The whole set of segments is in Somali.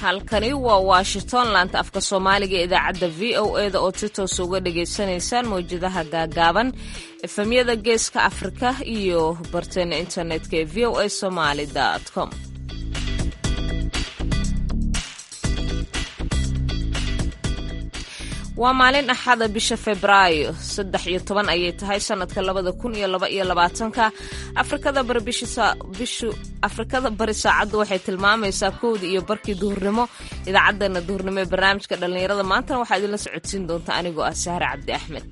halkani waa washington laanta afka soomaaliga idaacadda v o e da oo si toos uga dhagaysanaysaan mawjadaha gaagaaban efemyada geeska afrika iyo barteena internetka ee v o a somaali com waa maalin axada bisha febraayo saddex iyo toban ayay tahay sanadka labada kun iyo laba iyo labaatanka afrikada bari bishu afrikada bari saacaddu waxay tilmaamaysaa kowdii iyo barkii duhurnimo idaacaddana duhurnimo ee barnaamijka dhallinyarada maantana waxaa idinla socodsiin doonta anigoo ah sahre cabdi axmed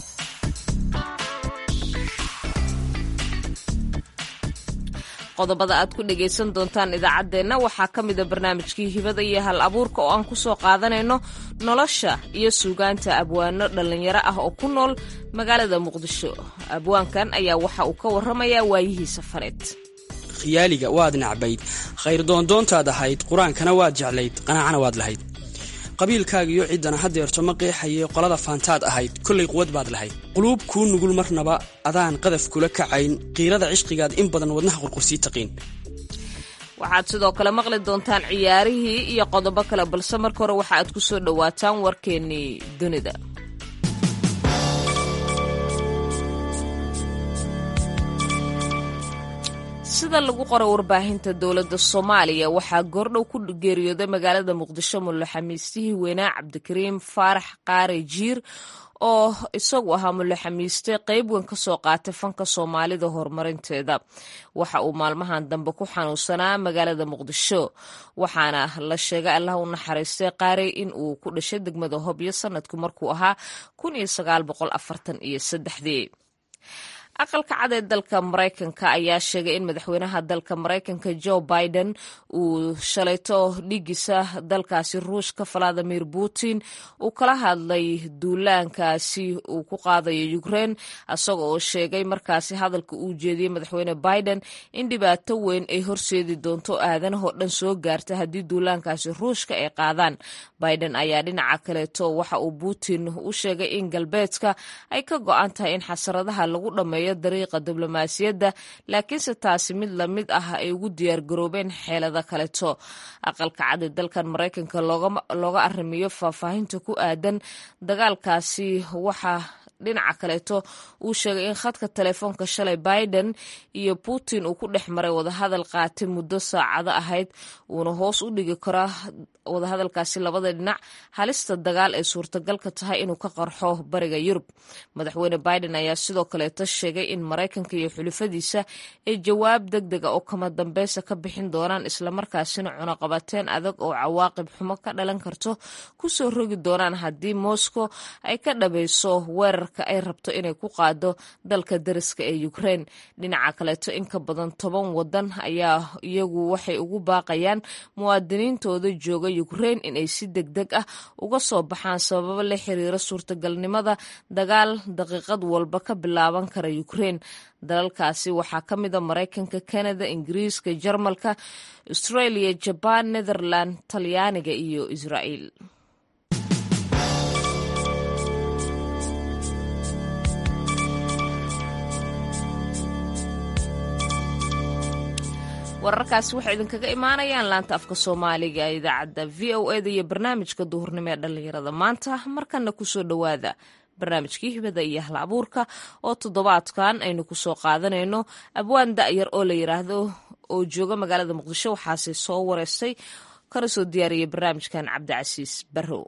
qodobada aad ku dhagaysan doontaan idaacaddeenna waxaa ka mida barnaamijkii hibada iyo hal abuurka oo aan ku soo qaadanayno nolosha iyo suugaanta abwaano dhallinyaro ah oo ku nool magaalada muqdisho abwaankan ayaa waxa uu ka warramayaa waayihiisa faneed khiyaaliga waad nacbayd khayr doondoontaad ahayd qur-aankana waad jeclayd qanaacana waad lahayd qabiilkaaga iyo ciddana haddeerto ma qeexaye qolada faantaad ahayd kollay quwad baad lahayd quluub kuu nugul marnaba adaan qadaf kula kacayn qiirada cishqigaad in badan wadnaha qurqursii taqiin waxaad sidoo kale maqli doontaan ciyaarihii iyo qodobo kale balse marka hore waxa aad ku soo dhowaataan warkeennii dunida sida lagu qoray warbaahinta dowladda soomaaliya waxaa goordhow ku geeriyooday magaalada muqdisho mullaxamiistihii weynaa cabdikariim faarax qaare jiir oo isagu ahaa mullaxamiiste qayb weyn ka soo qaatay fanka soomaalida horumarinteeda waxa uu maalmahan dambe ku xanuunsanaa magaalada muqdisho waxaana la sheegay allah u naxariistay qaarey in uu ku dhashay degmada hobyo sanadku markuu ahaa kun iyo sagaal boqol afartan iyo saddexdii aqalka cad ee dalka maraykanka ayaa sheegay in madaxweynaha dalka maraykanka joe biden uu shalayto dhigiisa dalkaasi ruushka valadimir putin uu kala hadlay duulaankaasi uu ku qaadayo ukrein isaga oo sheegay markaasi hadalka uu jeediyey madaxweyne biden in dhibaato weyn ay horseedi doonto aadanahoo dhan soo gaarta haddii duulaankaasi ruushka ay qaadaan biden ayaa dhinaca kaleeto waxa uu putin u sheegay in galbeedka ay ka go-an tahay in xasaradaha lagu dhammeeyo dariiqa diblomaasiyadda laakiinse taasi mid lamid ah ay ugu diyaar garoobeen xeelada kaleto aqalka cad ee dalkan maraykanka looga arrimiyo faahfaahinta ku aadan dagaalkaasi waxaa dhinaca kaleeto uu sheegay in khadka telefoonka shalay biden iyo putin uu ku dhex maray wadahadal qaatay muddo saacado ahayd uuna hoos u dhigi karaa wadahadalkaasi labada dhinac halista dagaal ee suurtagalka tahay inuu ka qarxo bariga yurub madaxweyne biden ayaa sidoo kaleeto sheegay in maraykanka iyo xulufadiisa ay jawaab deg dega oo kama dambeysa ka bixin doonaan islamarkaasina cunaqabateen adag oo cawaaqib xumo ka dhalan karto kusoo rogi doonaan haddii moscow ay ka dhabayso weerar ay rabto inay ku qaado dalka dariska ee ukrein dhinaca kaleeto in ka badan toban wadan ayaa iyagu waxay ugu baaqayaan muwaadiniintooda jooga ukrein inay si deg deg ah uga soo baxaan sababo la xiriira suurtagalnimada dagaal daqiiqad walba ka bilaaban kara ukrein dalalkaasi waxaa ka mida maraykanka canada ingiriiska jarmalka australia jabaan netherland talyaaniga iyo israa'iil wararkaasi waxay idinkaga imaanayaan laanta afka soomaaliga ee idaacadda v o e da iyo barnaamijka duhurnimo ee dhallinyarada maanta markana kusoo dhowaada barnaamijkii hibada iyo hal abuurka oo toddobaadkan aynu kusoo qaadanayno abwaan da'yar oo la yiraahdo oo jooga magaalada muqdisho waxaase soo wareystay kana soo diyaariyay barnaamijkan cabdicasiis barrow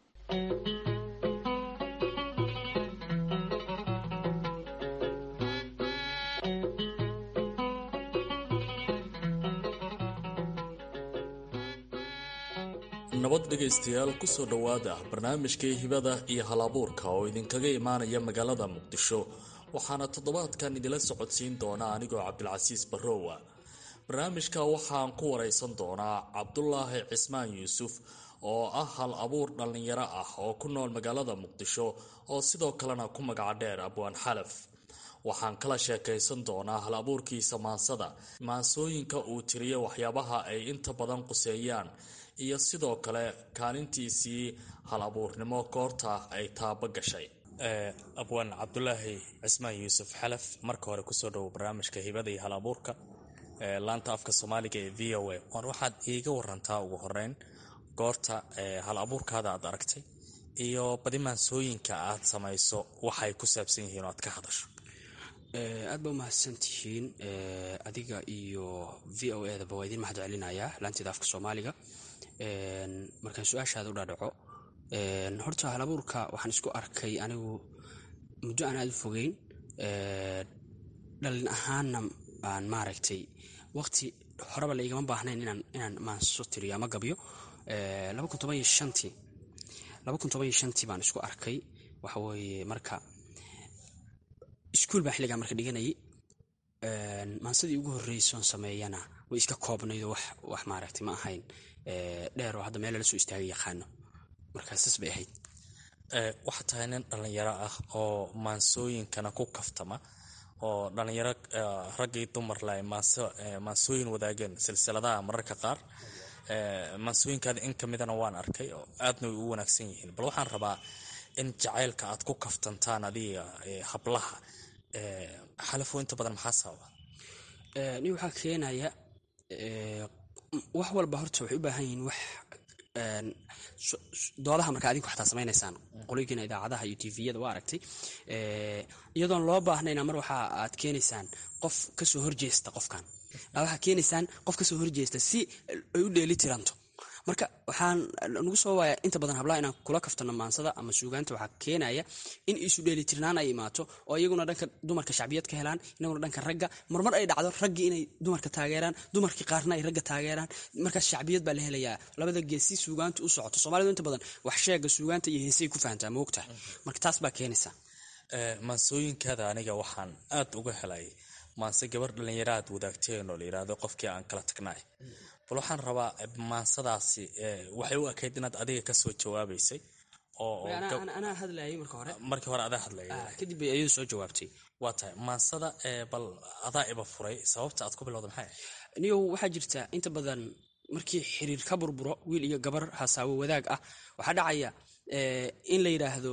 nabad dhegaystayaal kusoo dhowaada barnaamijkii hibada iyo halabuurka oo idinkaga imaanaya magaalada muqdisho waxaana toddobaadkan idinla socodsiin doonaa anigoo cabdilcasiis barrowa barnaamijka waxaan ku wareysan doonaa cabdulaahi cismaan yuusuf oo ah hal abuur dhallinyaro ah oo ku nool magaalada muqdisho oo sidoo kalena ku magaca dheer abwaan xalaf waxaan kala sheekaysan doonaa hal abuurkiisa maansada maansooyinka uu tiriyo waxyaabaha ay inta badan quseeyaan iyo sidoo kale kaalintiisii hal abuurnimo goorta ay taabo gashay abwaan cabdulaahi cismaan yuusuf xalaf marka hore kusoo dhowo barnaamijka hibada iyo hal abuurka laanta afka soomaaliga ee v o a waxaad iiga warantaa ugu horeyn goorta hal abuurkaada aad aragtay iyo badi maansooyinka aad samayso waxay ku saabsan yihiin oo aad ka hadasho aad ba umahadsan tihiin adiga iyo v o edaba waa idiin mahad celinayaa laanteeda afka soomaaliga markaan su-aashaada u dhaadhaco horta hal abuurka waxaan isku arkay anigu muddo aan aada u fogeyn dhalin ahaanna aan maaragtay waqti horeba la igama baahnayn inaan maanso tiriyo ama gabyo tii baan isku arkay waxaweye marka iskuul baan xilligaa marka dhiganayay maansadii ugu horreysoon sameeyana way iska koobnaydoo wax maaragtay ma ahayn dheer oo hadda meel lala soo istaagay yaqaano marka saas bay ahayd waxaa tahay nin dhallinyaro ah oo maansooyinkana ku kaftama oo dhallinyaro raggii dumarle ay maansooyin wadaageen silsiladaha mararka qaar maansooyinkaada in ka midana waan arkay oo aadna way u wanaagsan yihiin bal waxaan rabaa in jacaylka aad ku kaftantaan adiga hablaha xalafo inta badan maxaa sababa ni waxaa keenaya wax walba horta waxay u baahan yihiin wax doodaha marka adigu xataa samaynaysaan qolooyinkiina idaacadaha iyo tviyada waa aragtay iyadoon loo baahnayna mar waxa aad keenaysaan qof kasoo horjeesta qofkan waxaa keenaysaan qof kasoo horjeesta si ay u dheeli tiranto marka waxaan nagu soo waaya inta badan hablaha inaan kula kaftano maansada ama suugaanta waxaa keenaya in isu dheelitirnaan ay imaato oo iyaguna dhanka dumarka shacbiyad ka helaan inaguna dhanka ragga marmar ay dhacdo raggii inay dumarka taageeraan dumarkii qaarna ay ragga taageeraan markaas shacbiyad baa la helayaa labada gees si suugaanta u socoto soomaalidu inta badan wax sheega suugaanta iyo heesay ku fahantaa moogtaha marka taas baa keenaysa maansooyinkaada aniga waxaan aad uga helay maanse gabar dhallinyaro aad wadaagteen oo la yidhaahdo qofkii aan kala tagnay bal waxaan rabaa maansadaasi waxay u ekayd inaad adiga kasoo jawaabaysay anaa hadlayay marka hore markii hore adaa hadlaya kadib bay iyadu soo jawaabtay waa tahay maansada bal adaa iba furay sababta aad ku bilowda maxay niyow waxaa jirta inta badan markii xiriir ka burburo wiil iyo gabar hasaawo wadaag ah waxaa dhacaya in la yidhaahdo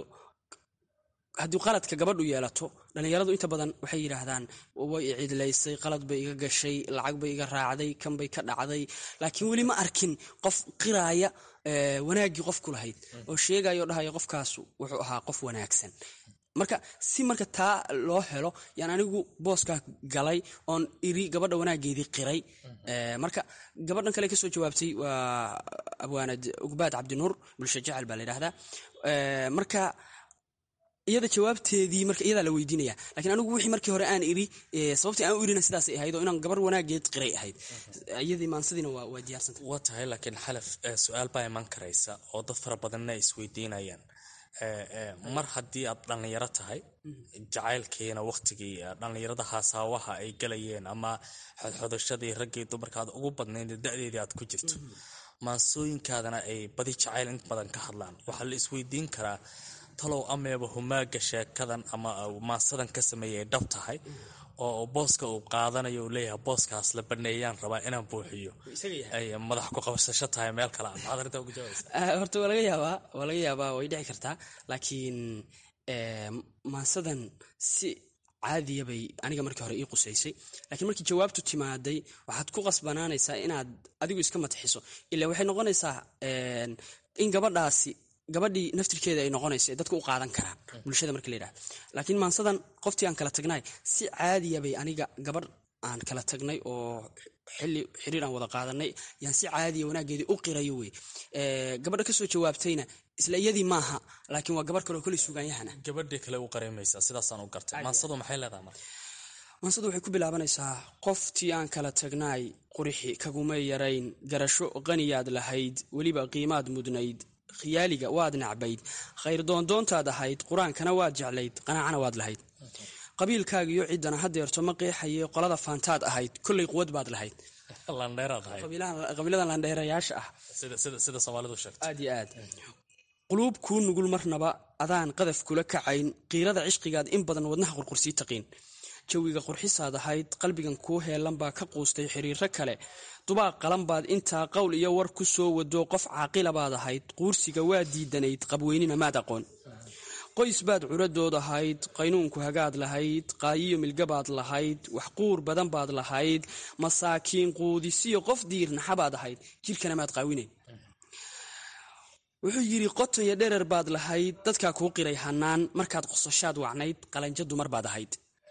haddii qaladka gabadhu yeelato dhallinyaradu inta badan waxay yidhaahdaan way icidlaysay qalad bay iga gashay lacag bay iga raacday kan bay ka dhacday laakiin weli ma arkin qof qiraaya wanaaggii qofku lahayd oo sheegaya oo dhahaya qofkaas wuxuu ahaa qof wanaagsan marka si marka taa loo helo yaan anigu booskaa galay oon iri gabadha wanaageedii qiray marka gabadhan kale kasoo jawaabtay waa abwaanad ugbaad cabdinuur bulsho jecel baa la yidhahdaa marka iyada jawaabteedii marka iyadaa la weydiinaya lakiin anigu wixii markii hore aan iri sababtii aan u irina sidaasay ahayd oo inaan gabar wanaageed qiray ahayd iyadii maansadiina waa diyaarsanta waa tahay laakiin xalaf su-aal baa iman karaysa oo dad fara badanna ay isweydiinayaan mar haddii aad dhallinyaro tahay jacaylkiina waqtigii dhallinyarada haasaawaha ay galayeen ama xodxodashadii raggii dumarka aad ugu badnayd da-deedii aad ku jirto maansooyinkaadana ay badi jacayl in badan ka hadlaan waxaa la isweydiin karaa talow ameeba humaaga sheekadan ama maansadan ka sameeyay dhab tahay oo booska uu qaadanayo uu leeyahay booskaas la baneeyaan rabaa inaan buuxiyo ay madax ku qabsasho tahay meel kale maxaad arrintaa ugu jawabaysa horta waa laga yaabaa waa laga yaabaa way dhici kartaa laakiin maansadan si caadiya bay aniga markii hore ii qusaysay laakiin markii jawaabtu timaaday waxaad ku qasbanaanaysaa inaad adigu iska mataxiso ilaa waxay noqonaysaa in gabadhaasi gabadhii naftirkeeda ay noqonayso ee dadka u qaadan karaan bulshada marka la yidhahdo laakiin maansadan qoftii aan kala tagnay si caadiya bay aniga gabadh aan kala tagnay oo xili xiriir aan wada qaadanay yaan si caadiya wanaageedii u qirayo wey gabadha kasoo jawaabtayna isla iyadii maaha laakiin waa gabarh kale oo koley sugaanyahana gabadhii kale u qaraymaysaa sidaasaan u gartay maansadu maxay leedahay marka maansadu waxay ku bilaabanaysaa qoftii aan kala tagnaay qurixi kagumay yarayn garasho qaniyaad lahayd weliba qiimaad mudnayd khiyaaliga waad nacbayd khayr doondoontaad ahayd qur-aankana waad jeclayd qanaacana waad lahayd qabiilkaagiyo ciddana hadeerto ma qeexaye qolada faantaad ahayd kolley quwad baad lahayd qabiiladan landheerayaasha ah sida soomaalidu sheegto aad iyo aad quluub kuu nugul marnaba adaan qadaf kula kacayn qiirada cishqigaad in badan wadnaha qurqursii taqiin jawiga qurxisaad ahayd qalbigan kuu heelan baa ka quustay xiriiro kale dubaaq qalan baad intaa qowl iyo war ku soo wado qof caaqila baad ahayd quursiga waa diidanayd qabweynina maad aqoon qoys baad curadood ahayd qaynuunku hagaad lahayd qaayiyo milgabaad lahayd wax quur badan baad lahayd masaakiin quudisiyo qof diirnaxabaad ahayd jirkana maad qaawinayn wuxuu yidhi qoton iyo dherer baad lahayd dadkaa kuu qiray hanaan markaad qososhaad wacnayd qalanjo dumar baad ahayd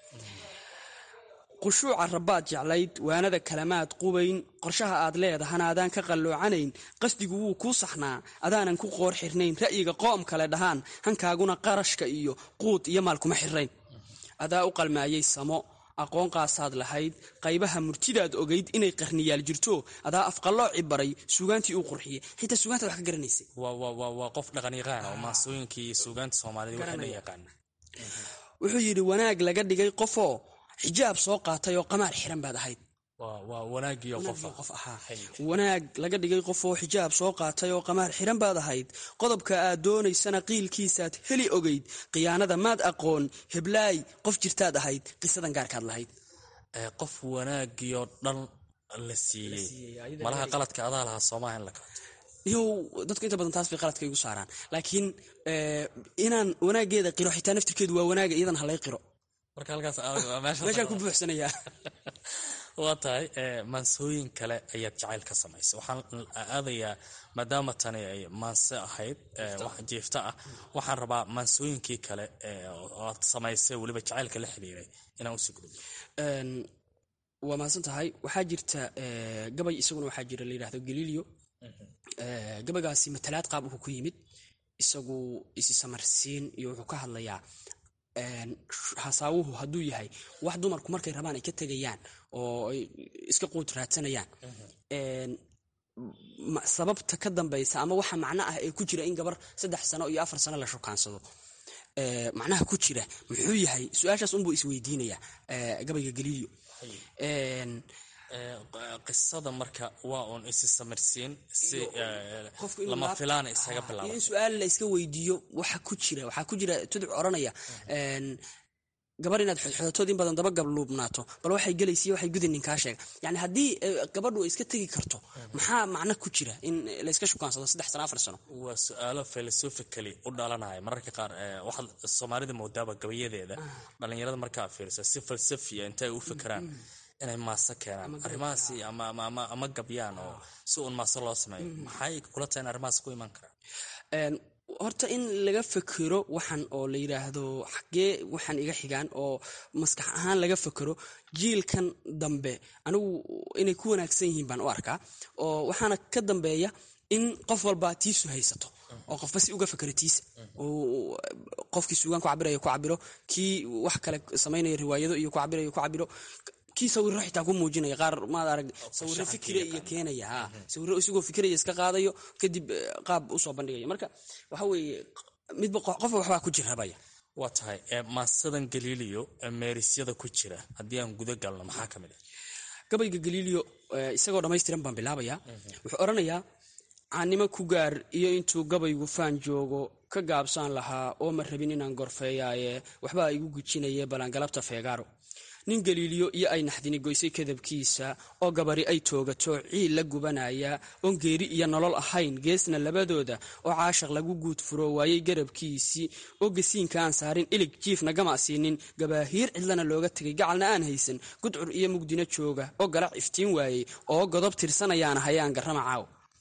qushuuca rabbaad jeclayd waanada kalamaad qubayn qorshaha aad leedahana adaan ka qalloocanayn qasdigu wuu kuu saxnaa adaanan ku qoor xirnayn ra'yiga qoom kale dhahaan hankaaguna qarashka iyo quud iyo maal kuma xirrayn adaa u qalmaayay samo aqoon qaasaad lahayd qaybaha murtidaad ogayd inay qarniyaal jirto adaa afqallooci baray suugaantii uu qurxiyey xitaa suugaantaad wax ka garanaysay waa qof dhaqanyaqaan oo maasooyinkii iyo suugaanta soomaalida waxay dhan yaqaana wuxuu yidhi wanaag laga dhigay qofoo xijaab soo qaatay oo qamaar xiran baad ahayd waa wanaagiyo qof ahaa wanaag laga dhigay qof oo xijaab soo qaatay oo qamaar xiran baad ahayd qodobka aad doonaysana qiilkiisaad heli ogayd khiyaanada maad aqoon heblaay qof jirtaad ahayd qisadan gaarkaad lahayd qof wanaagiyo dhan la siiyey malaha qaladka adaa lahaa soomaha in la qaato yow dadku inta badan taas bay qaladka igu saaraan laakiin inaan wanaageeda qiro xitaa naftirkeedu waa wanaaga iyadan halay qiro marka halkaas meeshaan ku buuxsanayaa waa tahay maansooyin kale ayaad jacayl ka samaysa waxaan aadayaa maadaama tani ay maanse ahayd jiifta ah waxaan rabaa maansooyinkii kale oad samaysay weliba jacaylka la xiriiray inaan usii gudubno waa mahadsan tahay waxaa jirta gabay isaguna waxaa jira la yidhahdo galilio gabaygaasi matalaad qaab uhu ku yimid isagu isi samarsiin iyo wuxuu ka hadlayaa hasaawuhu hadduu yahay wax dumarku markay rabaan ay ka tegayaan oo ay iska quud raadsanayaan sababta ka dambaysa ama waxa macno ah ee ku jira in gabar saddex sano iyo afar sano la shukaansado macnaha ku jira muxuu yahay su-aashaas unbuu isweydiinaya gabayga galilio qisada marka waa uun isi samirsiin si lama filaana isaga bilaaba in su-aal la iska weydiiyo waxa ku jira waxaa ku jira tuduc oranaya gabar inaad xodxodatood in badan daba gabluubnaato bal waxay gelaysiy waxay gudi ninkaa sheega yani haddii gabadhu ay iska tegi karto maxaa macno ku jira in layska shukaansado saddex sano afar sano waa su-aalo philosophically u dhalanaya mararka qaar waxaad soomaalida moodaaba gabayadeeda dhalinyarada markaa fiirisa si falsafiya intay u fikiraan inay maaso keenaan arrimahaasi ama gabyaan oo si uun maaso loo sameeyo maxay kula tahay in arrimahaas ku iman karaan horta in laga fekero waxan oo la yidhaahdo xagee waxaan iga xigaan oo maskax ahaan laga fekero jiilkan dambe anigu inay ku wanaagsan yihiin baan u arkaa oo waxaana ka dambeeya in qof walba tiisu haysato oo qofba si uga fakero tiisa qofkii suugaan ku cabirayo ku cabiro kii wax kale samaynaya riwaayado iyo ku cabirayo ku cabiro kii sawiro xitaa ku muujinaya qaar maad arag sawiro fikira iyo keenaya ha sawiro isagoo fikiraya iska qaadayo kadib qaab usoo bandhigaya marka waxa weeye midba qofba waxbaa ku jirrabaya waa tahay maasadan galiiliyo meerisyada ku jira haddii aan guda galno maxaa ka mid ah gabayga galiiliyo isagoo dhammaystiran baan bilaabaya wuxuu odhanayaa caannimo ku gaar iyo intuu gabaygu faan joogo ka gaabsaan lahaa oo ma rabin inaan gorfeeyaaye waxbaa igu gujinaye balangalabta feegaaro nin galiiliyo iyo ay naxdini goysay kadabkiisa oo gabari ay toogato ciil la gubanaya oon geeri iyo nolol ahayn geesna labadooda oo caashaq lagu guud furo waayey garabkiisii oo gasiinka aan saarin ilig jiifna gama siinin gabaahiir cidlana looga tegay gacalna aan haysan gudcur iyo mugdina jooga oo galac iftiin waayey oo godob tirsanayaan hayaan garramacaaw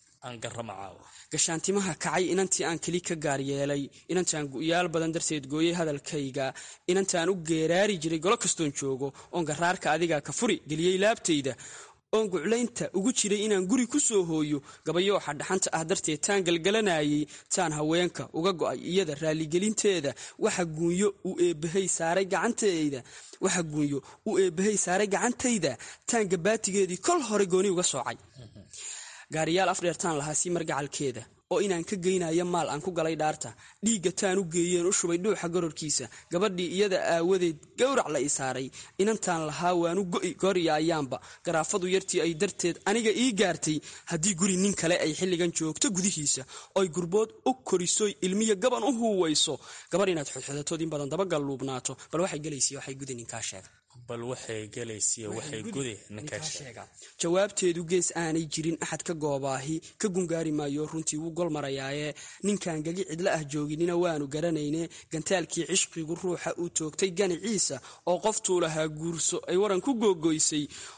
gashaantimaha kacay inantii aan keli ka gaar yeelay inantaan gu'yaal badan darteed gooyey hadalkayga inantaan u geeraari jiray golo kastoon joogo oon garaarka adiga ka furi geliyey laabtayda oon guclaynta ugu jiray inaan guri ku soo hooyo gabayooxa dhaxanta ah darteed taan galgalanayay taan haweenka uga go'ay iyada raaligelinteeda waxa guunyo u eebbahay saaray gacantayda waxa guunyo u eebbahay saaray gacantayda taan gabaatigeedii kol hore gooni uga soocay gaariyaal afdheertaan lahaa sii margacalkeeda oo inaan ka geynayo maal aan ku galay dhaarta dhiigga taan u geeyeen u shubay dhuuxa gororkiisa gabadhii iyada aawadeed gowrac la ii saaray inantaan lahaa waanu go'i gooriya ayaanba garaafadu yartii ay darteed aniga ii gaartay haddii guri nin kale ay xilligan joogto gudihiisa oy gurbood u korisoy ilmiya gaban u huuwayso gabar inaad xodxodatood in badan dabagalluubnaato bal waxay gelaysiy waxay gudi ninkaa sheega bal waxay gelaysiy waxay gudi ninkaa sheega jawaabteedu gees aanay jirin axad ka goobaahi ka gungaari maayo runtii wuu gol marayaaye ninkan gagi cidla ah jooginina waanu garanayne gantaalkii cishqigu ruuxa uu toogtay ganiciisa oo qoftuu lahaa guurso ay waran ku googoysay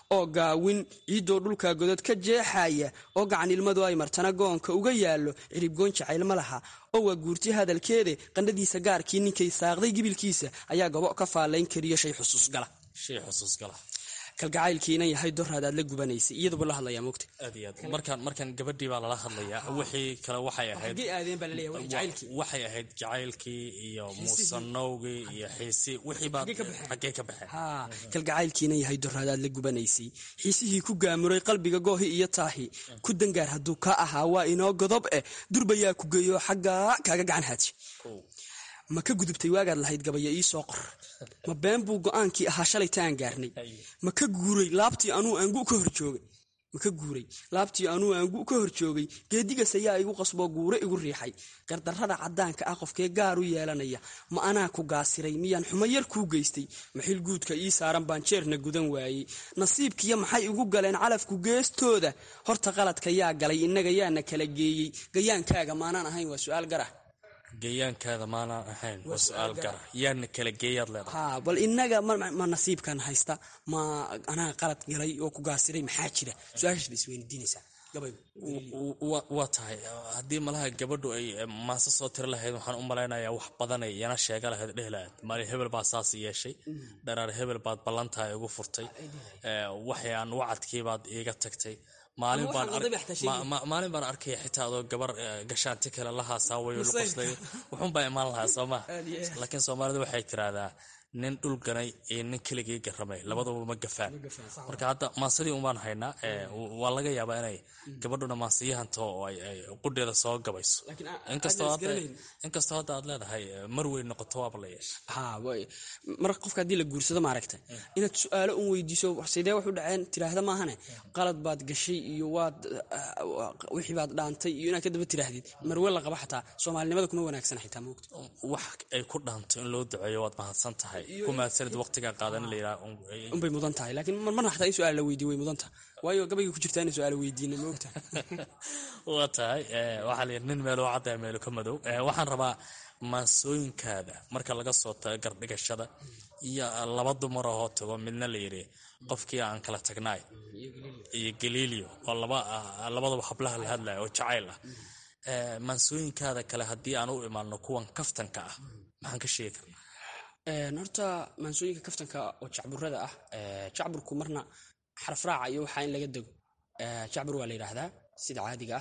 oo gaawin ciiddoo dhulka godod ka jeexaya oo gacan ilmadu ay martana goonka uga yaallo ciribgoon jacayl ma laha oo waa guurti hadalkeede qandhadiisa gaarkii ninkay saaqday gibilkiisa ayaa gobo ka faalayn kariyo shay xusuusgala shay xusuusgala kalgacaylkiina yahay doraad aad la gubanaysay iyaduba la hadlayaa mogta aad iyo aad markaan markaan gabadhii baa lala hadlayaa wixii kale waxay ahayd xaggee aadeen baa laleeyahay waa jacaylkii waxay ahayd jacaylkii iyo muusanowgii iyo xiisi wixii baa xaggee ka baxeen haa kalgacaylkiina yahay doraad aad la gubanaysay xiisihii ku gaamuray qalbiga goohi iyo taahi ku dangaar hadduu ka ahaa waa inoo godob eh durbayaa ku geeyo xaggaa kaaga gacan haaji ma ka gudubtay waagaad lahayd gabaya ii soo qor ma been buu go-aankii ahaa shalayta aan gaarnay ma ka guuray laabtii anuu aangu ka hor joogay ma ka guuray laabtii anuu aangu ka hor joogay geedigas ayaa igu qasboo guure igu riixay gardarrada caddaanka ah qofkee gaar u yeelanaya ma anaa ku gaasiray miyaan xumo yar kuu geystay maxil guudka ii saaran baan jeerna gudan waayey nasiibkiyo maxay igu galeen calafku geestooda horta qaladka yaa galay innaga yaana kala geeyey gayaankaaga maanaan ahayn waa su'aal garah geeyaankaada maanaan ahayn waa su-aal gara yaana kala geeyaad leedahay haa bal innaga ma nasiibkan haysta ma anaa qalad galay oo ku gaasiray maxaa jira su-aashaas bay isweydiinaysaa gabaygu waa tahay haddii malaha gabadhu ay maase soo tiri lahayd waxaan u malaynayaa wax badanay yana sheega lahayd dheh lahayd maalin hebel baad saas yeeshay dharaar hebel baad ballantaa igu furtay waxyaan wacadkiibaad iiga tagtay maalin baan arkaya xitaa adoo gabar gashaanti kale la haasaawayo luqoslay wuxuunbaa imaan lahaa soomaa laakiin soomaalida waxay tiraahdaa nin dhul ganay iyo nin keligii garamay labaduba ma gafaan marka hadda maasadii umaan haynaa waa laga yaabaa inay gabadhuna maasiyahanto oo ay qudheeda soo gabayso inkastoo hadda aad leedahay mar weyn noqoto waaba la yeesha haa mar qofka haddii la guursado maaragta inaad su-aalo un weydiiso sidee wax u dhaceen tiraahda maahane qalad baad gashay iyo waad wixii baad dhaantay iyo inaad kadaba tiraahdid marwe la qaba xataa soomaalinimada kuma wanaagsana xitaa moogta wax ay ku dhaanto in loo duceeyo waad mahadsan tahay ku mahadsanid waqtigaa qaadan la yidhaha unbay mudan tahay laakiin marmarna xataa in su-aal la weydiiyo way mudan tahay waayo gabayga ku jirtaa in su-aal weydiina moogta waa tahay waxaa la yidhi nin meeloo caddaa meelo ka madow waxaan rabaa maansooyinkaada marka laga soo tago gardhigashada iyo laba dumarahoo tago midna la yidhi qofkii aan kala tagnaay iyo galiilio oo labadaba hablaha la hadlaya oo jacayl ah maansooyinkaada kale haddii aan u imaano kuwan kaftanka ah maxaan ka sheegi karnaa horta maansooyinka kaftanka oo jacburada ah jacburku marna xarafraaca iyo waxaa in laga dego jacbur waa la yidhaahdaa sida caadiga ah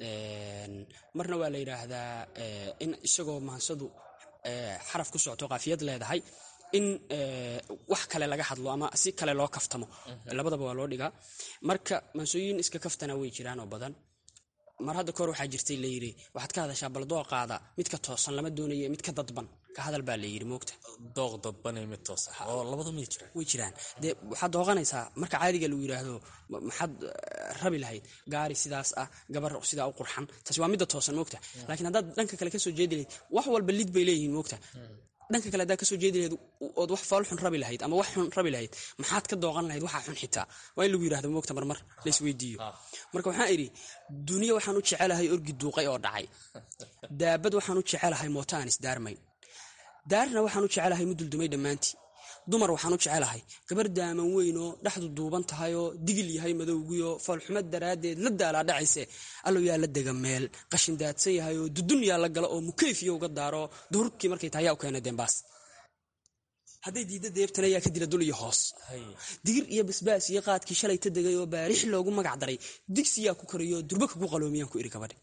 marna waa la yidhaahdaa in isagoo maansadu xaraf ku socto qaafiyad leedahay in wax kale laga hadlo ama si kale loo kaftamo labadaba waa loo dhigaa marka maansooyin iska kaftana way jiraan oo badan mar hadda kahor waxaa jirtay layidhi waxaad ka hadashaa bal dooqaada midka toosan lama doonayo midka dadban ka hadal baa layidhi moogta dooq dadbanay mid toosan oo labada miyay jiraan way jiraan dee waxaad dooqanaysaa marka caadiga lagu yidhaahdo maxaad rabi lahayd gaari sidaas ah gabar sidaa u qurxan taasi waa midda toosan moogta laakiin haddaad dhanka kale kasoo jeedi lahayd wax walba lid bay leeyihiin moogta dhanka kale haddaad kasoo jeedi lahayd ood wax fool xun rabi lahayd ama wax xun rabi lahayd maxaad ka dooqan lahayd waxaa xun xitaa waa in lagu yidhahdo moogta marmar laisweydiiyo marka waxaan idhi duniya waxaan u jecelahay orgi duuqay oo dhacay daabad waxaan u jecelahay mooto aan isdaarmayn daarna waxaan u jecelahay muduldumay dhammaantii dumar waxaan u jecelahay gabar daaman weyn oo dhexdu duuban tahay oo digil yahay madowgiyo foolxumo daraaddeed la daalaa dhacayse allow yaa la dega meel qashin daadsan yahay oo dudun yaa la galo oo mukeyfiyo uga daaro duhurkii markay tahay yaa u keena dembaas hadday diidda deebtana yaa ka dila dul iyo hoos digir iyo basbaas iyo qaadkii shalay ta degay oo baarix loogu magac daray digsiyaa ku kariyo durba kagu qaloomiyaan ku iri gabadhi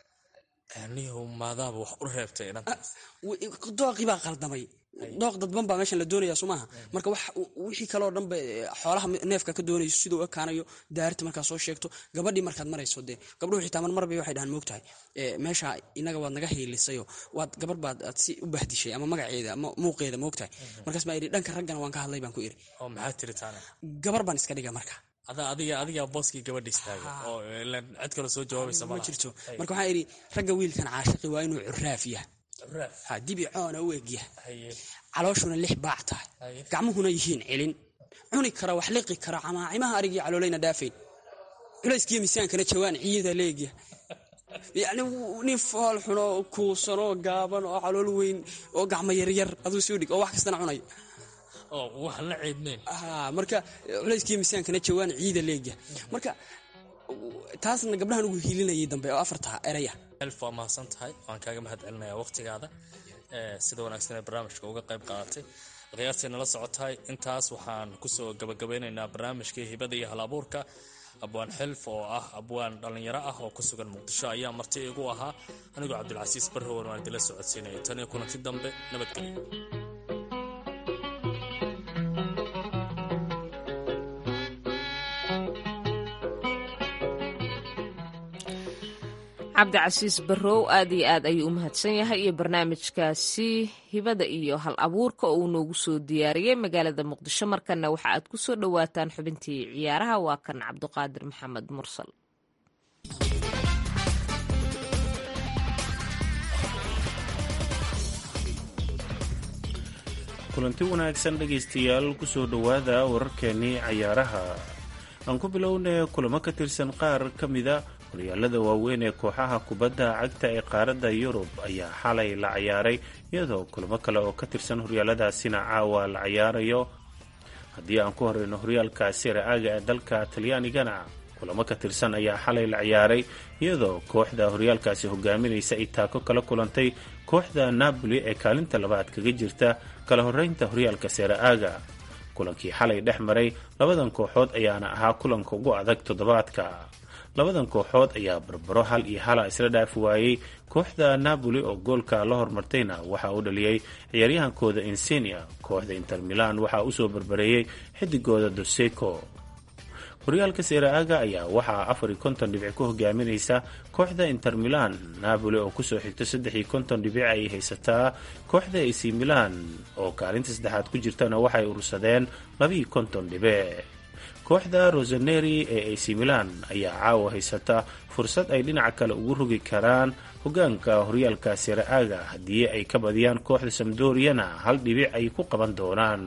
niyow maadaaba wax u reebtay inantaas dooqii baa qaldamay dooq dadban baa meeshan la doonaya soo maaha marka wixii kaleo dhanba xoolaha neefka ka doonayso siduu ekaanayo daarta markaa soo sheegto gabadhii markaad marayso dee gabdhuhu xitaa marmar bay waxay dhahaan moogtahay meesha inaga waad naga hiilisayo waad gabar baad aad si u bahdishay ama magaceeda ama muuqeeda moogtahay markaas baa idhi dhanka raggana waan ka hadlay baan ku iri oo maxaa tiri taana gabar baan iska dhiga marka adiga adigaa booskii gabadha istaaga oo cid kale soo jawaabaysa ma jirto marka waxaan idhi ragga wiilkan caashiqi waa inuu curaaf yaha ha dibi coona u egyaha calooshuna lix baac tahay gacmuhuna yihiin celin cuni kara wax liqi kara camaacimaha arigii caloolayna dhaafayn culayskiyo miisaankana jawaan ciyada leegya yacni nin fool xunoo kuusanoo gaaban oo calool weyn oo gacmo yaryar aduu soo dhig oo wax kastana cunayo oo waxaan la ceednayn marka culayskii miisaankana jawaan ciida leegya marka taasna gabdhahan ugu hiilinayay dambe oo afarta eraya elf waa mahadsan tahay waan kaaga mahad celinaya waqtigaada sida wanaagsan ee barnaamijka uga qayb qaadatay qiyaastay nala socotahay intaas waxaan kusoo gabagabeynaynaa barnaamijkii hibada iyo halabuurka abwaan xilf oo ah abwaan dhallinyaro ah oo ku sugan muqdisho ayaa marti igu ahaa anigoo cabdilcasiis barrowan waan idila socodsiinaya tan iyo kulanti dambe nabadgelyo cabdicasiis barrow aad iyo aad ayuu u mahadsan yahay iyo barnaamijkaasi hibada iyo hal abuurka oo uu noogu soo diyaariyey magaalada muqdisho markana waxa aad ku soo dhowaataan xubintii ciyaaraha waa kan cabduqaadir maxamed mursal kulanti wanaagsan dhegaystayaal kusoo dhowaada wararkeenii cayaaraha aan ku bilownay kulamo ka tirsan qaar ka mida horyaalada waaweyn ee kooxaha kubadda cagta ee qaaradda yurub ayaa xalay la cayaaray iyadoo kulamo kale oo ka tirsan horyaaladaasina caawa la cayaarayo haddii aan ku horeyno horyaalka siraaga ee dalka talyaanigana kulamo ka tirsan ayaa xalay la ciyaaray iyadoo kooxda horyaalkaasi hogaaminaysa ay taako kala kulantay kooxda napoli ee kaalinta labaad kaga jirta kala horeynta horyaalka seraaga kulankii xalay dhex maray labadan kooxood ayaana ahaa kulanka ugu adag toddobaadka labadan kooxood ayaa barbaro hal iyo hala isla dhaafi waayey kooxda napoli oo goolka la hormartayna waxaa uu dhaliyey ciyaaryahankooda insenia kooxda inter milan waxaa usoo barbareeyey xidigooda doseco horyaalka seraaga ayaa waxaa afar iyo konton dhibic ku hogaaminaysa kooxda inter milan napoli oo kusoo xigto saddex iyo konton dhibic ay haysataa kooxda ac milan oo kaalinta saddexaad ku jirtana waxay urursadeen labaiyo konton dhibic kooxda rosaneri ee ac milan ayaa caawa haysata fursad ay dhinaca kale ugu rogi karaan hogaanka horyaalka seraaga haddii ay ka badiyaan kooxda samdoriyana hal dhibic ay ku qaban doonaan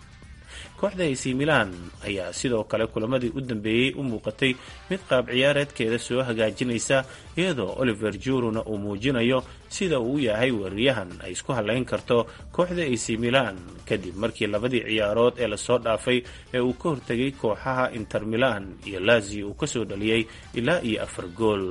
kooxda ac milan ayaa sidoo kale kulamadii u dambeeyey u muuqatay mid qaab ciyaareedkeeda soo hagaajinaysa iyadoo oliver juruna uu muujinayo sida uu yahay weeraryahan ay isku halayn karto kooxda ac milan kadib markii labadii ciyaarood ee lasoo dhaafay ee uu ka hortegay kooxaha inter milan iyo lazio uu kasoo dhaliyey ilaa iyo afar gool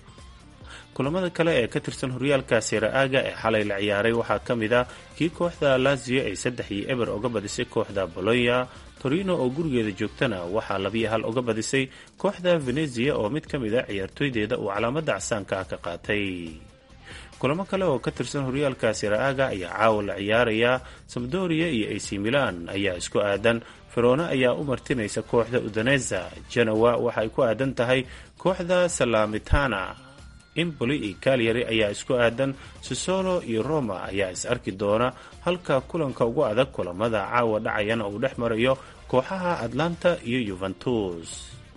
kulamada kale ee ka tirsan horyaalka seraaga ee xalay la ciyaaray waxaa ka mid a kii kooxda lazio ay saddex iyo eber uga badisay kooxda bolonya torino oo gurigeeda joogtana waxaa labiyo hal uga badisay kooxda venezia oo mid ka mid a ciyaartooydeeda uu calaamada casaanka ka qaatay kulamo kale oo ka tirsan horyaalka seraaga ayaa caawa la ciyaaraya sabdoria iyo ac milan ayaa isku aadan ferona ayaa u martinaysa kooxda udaneza genowa waxa ay ku aadan tahay kooxda salamitana impoli iyo kalyari ayaa isku aadan sisolo iyo roma ayaa is arki doona halka kulanka ugu adag kulamada caawa dhacayana uu dhex marayo kooxaha atlanta iyo yuventus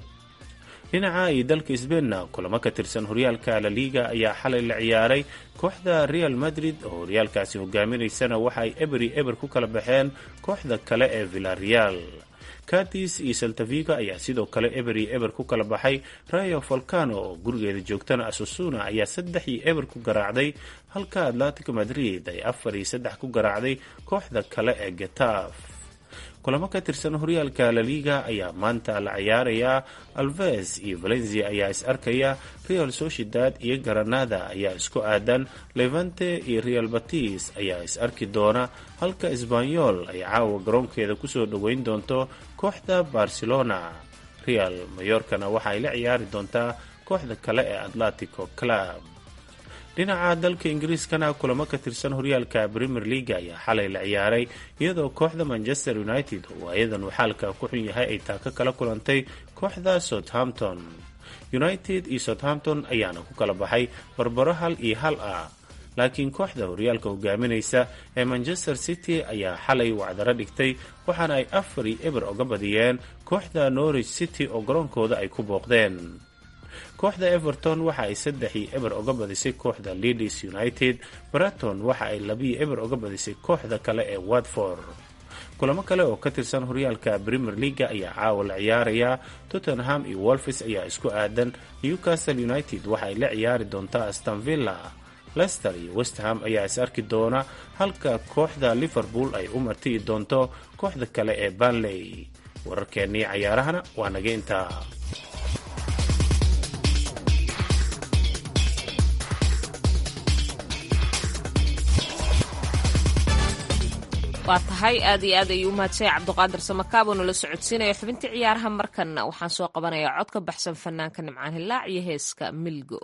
dhinaca iyo dalka sbeinna kulamo ka tirsan horyaalka laliga ayaa xalay la ciyaaray kooxda real madrid oo horyaalkaasi hogaaminaysana waxa ay eberi eber ku kala baxeen kooxda kale ee villareal katis iyo saltaviga ayaa sidoo kale eber iyo eber ku kala baxay rayo volcano oo gurigeeda joogtana asusuna ayaa saddex iyo eber ku garaacday halka atlantic madrid ay afar iyo saddex ku garaacday kooxda kale ee getaf kulamo ka tirsan horyaalka laliga ayaa maanta la ciyaarayaa alves iyo valencia ayaa is arkaya real sociedad iyo granada ayaa isku aadan levante iyo real batis ayaa is arki doona halka sbanyol ay caawa garoonkeeda kusoo dhoweyn doonto kooxda barcelona real mayorkana waxa ay la ciyaari doontaa kooxda kale ee atletico club dhinaca dalka ingiriiskana kulamo ka tirsan horyaalka premier leaga ayaa xalay la ciyaaray iyadoo kooxda manchester united oo ayadan uu xaalka ku xun yahay ay taaka kala kulantay kooxda southampton united iyo southampton ayaana ku kala baxay barbaro hal iyo hal ah laakiin kooxda horyaalka hogaaminaysa ee manchester city ayaa xalay wacdaro dhigtay waxaana ay afar iyo eber oga badiyeen kooxda norwich city oo garoonkooda ay ku booqdeen kooxda everton waxa ay saddex iyo eber oga badisay kooxda leeds united braton waxa ay labiyo eber oga badisay kooxda kale ee watford kulamo kale oo ka tirsan horyaalka premier leaga ayaa caawa la ciyaaraya tottenham iyo wolfis ayaa isku aadan newcastle united waxa ay la ciyaari doontaa aston villa lester iyo westham ayaa is arki doona halka kooxda liverpool ay u martiyi doonto kooxda kale ee banley wararkeennii cayaarahana waa naga intaa waa tahay aad iyo aad ayuu umahadsanya cabduqaadir samakaabo nala socodsiinaya xubintii ciyaaraha markanna waxaan soo qabanayaa cod ka baxsan fanaanka nimcaan hilaac iyo heeska milgo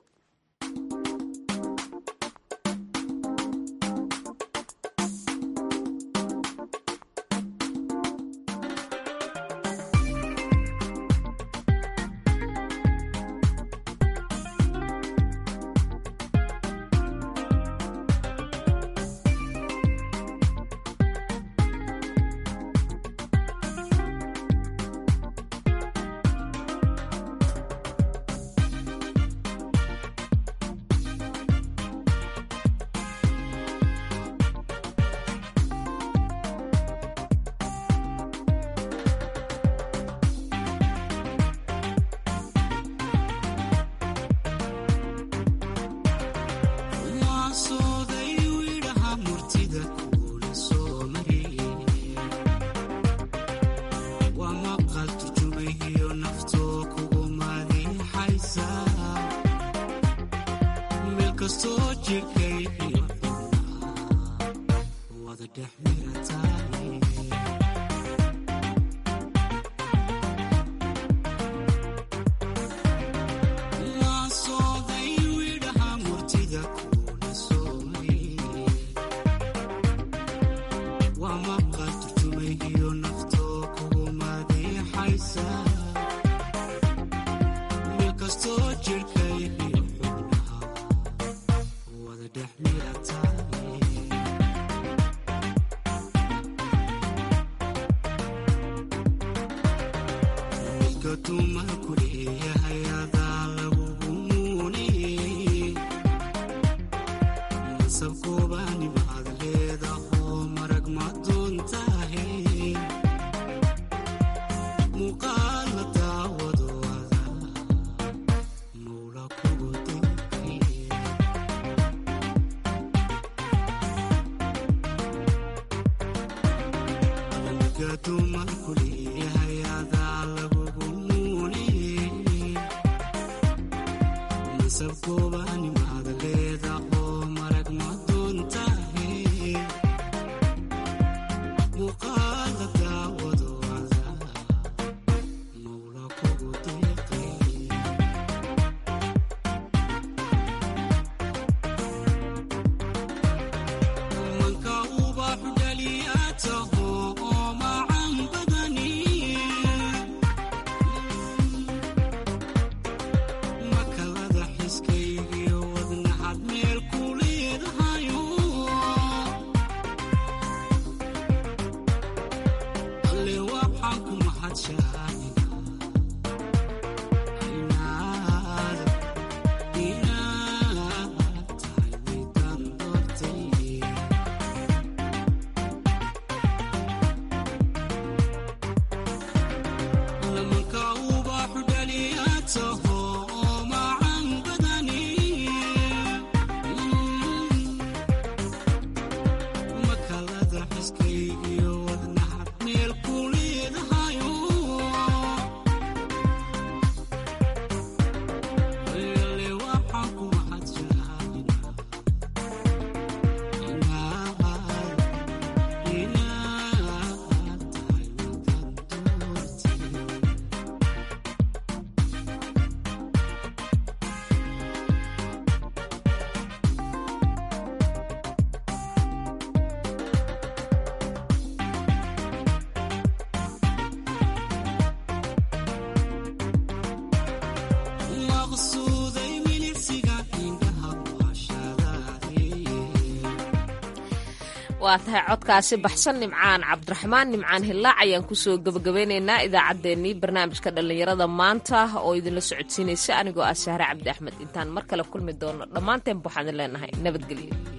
waa tahay codkaasi baxsan nimcaan cabdiraxmaan nimcaan hillaac ayaan kusoo gabagabeynaynaa idaacaddeenii barnaamijka dhallinyarada maanta oo idinla socodsiinaysa anigoo ah sahre cabdi axmed intaan mar kale kulmi doono dhammaanteen waxaan leenahay nabadgelyo